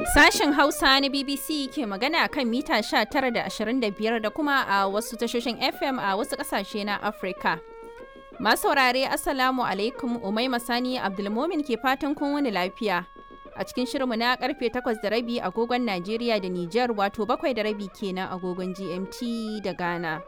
Sashen Hausa na BBC ke magana kan mita 19 da 25 da kuma a wasu tashoshin FM a wasu ƙasashe na Afirka. Masu saurare Assalamu alaikum Umaima Sani Abdulmomin ke fatan kun wani lafiya. A cikin shirinmu na karfe 8 da rabi agogon Najeriya da Nijar wato bakwai da rabi kenan agogon GMT da Ghana.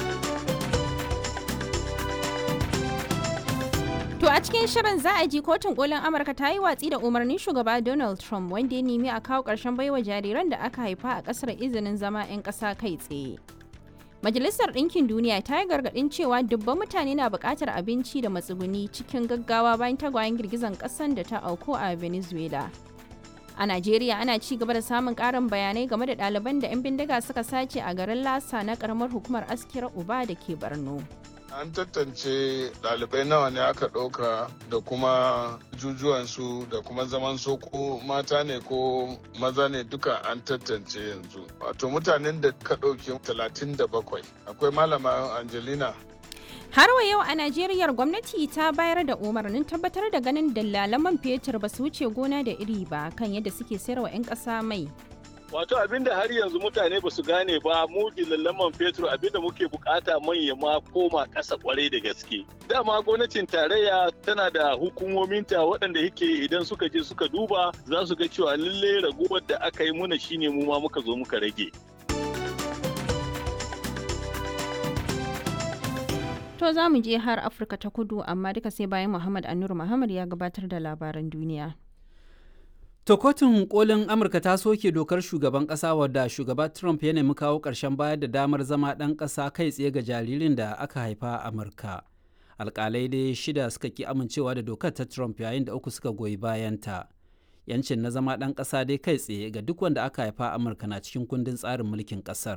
To a cikin shirin za a ji kotun kolin Amurka ta yi watsi da umarnin shugaba Donald Trump wanda ya nemi a kawo ƙarshen baiwa jariran da aka haifa a ƙasar izinin zama 'yan ƙasa kai tsaye. Majalisar Ɗinkin Duniya ta yi gargaɗin cewa dubban mutane na buƙatar abinci da matsuguni cikin gaggawa bayan tagwayen girgizan ƙasan da ta auku a Venezuela. A Najeriya ana ci gaba da samun ƙarin bayanai game da ɗaliban da 'yan bindiga suka sace a garin Lasa na ƙaramar hukumar Askira Uba da ke Borno. An tantance ɗalibai nawa ne aka ɗauka da kuma jujuwansu da kuma zaman su ko mata ne ko maza ne duka an tantance yanzu. Wato mutanen da ka ɗauki talatin da bakwai. Akwai malama Angelina Har wa yau a Najeriya gwamnati ta bayar da umarnin tabbatar da ganin dalalan man fetur ba su wuce gona da iri ba kan yadda suke sayarwa 'yan ƙasa mai. Wato abinda har yanzu mutane ba su gane ba mu dillaman fetur abinda muke bukata manya ma koma ƙasa kwarai da gaske. Dama gwamnatin tarayya tana da hukumominta waɗanda yake idan suka je suka duba za su ga cewa lalle raguwar da aka yi muna shine mu ma muka zo muka rage. To za mu je har Afirka ta kudu amma duka sai bayan Muhammad Anur Muhammad ya gabatar da labaran duniya. To kotun kolin Amurka ta soke dokar shugaban ƙasa wadda shugaba Trump ya nemi kawo ƙarshen bayar da damar zama ɗan ƙasa kai tsaye ga jaririn da aka haifa a Amurka. Alƙalai dai shida suka ki amincewa da dokar ta Trump yayin da uku suka goyi bayanta. Yancin na zama ɗan ƙasa dai kai tsaye ga duk wanda aka haifa a Amurka na cikin kundin tsarin mulkin ƙasar.